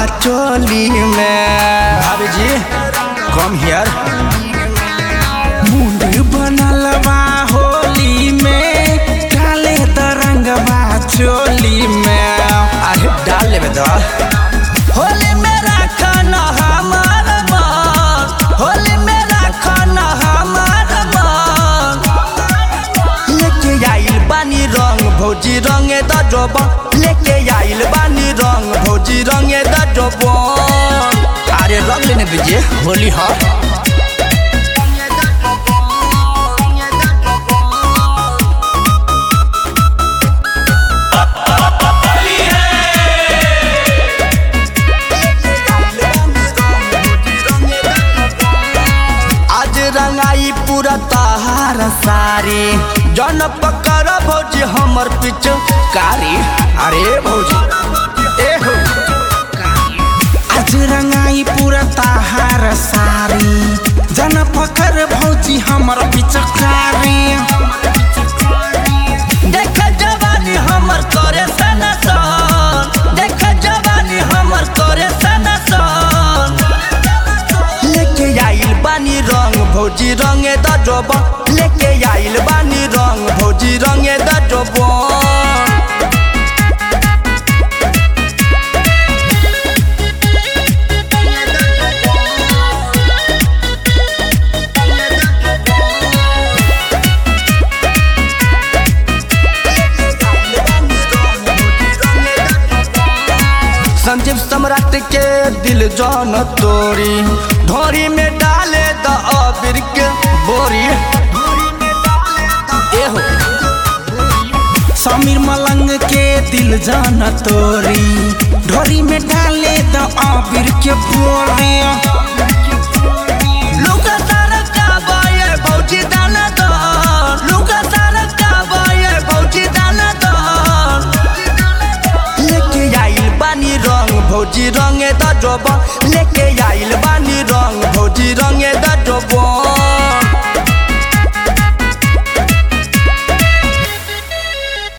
चोली में भाभी जी कम हियर मुंड बनल बा होली में काले तरंगवा चोली में अरे डाल लेबे तो होली में राखन हमार मन होली में राखन हमार मन लेके आइल बानी रंग भौजी रंगे द जोबन लेके आइल बानी रंग भौजी रंगे द जोबन अरे रंग लेने दीजिए होली हा आज रंगाई पूरा तहार सारी जन पकड़ भौजी हमर पिछ कारी अरे भौजी ए हो आज रंगाई पूरा तहार सारी जन पकड़ भौजी हमर पिछ कारी देख जवानी हमर करे सनसन देख जवानी हमर करे सनसन लेके आइल बानी रंग भौजी रंगे द जोबन लेके आइल बानी रंग भौजी रंगे द जोबन संजीव सम्राट के दिल जौन तोरी ढोरी में डाले द अबीर के बोरी ए हो समीर मलंग के दिल जान तोरी ढोरी में डाले द अबीर के बोरी लुका सारा काबाए भौजी दाना दो लुका सारा काबाए भौजी दाना दो लेके आइल बानी रंग भौजी रंगे द जोबन लेके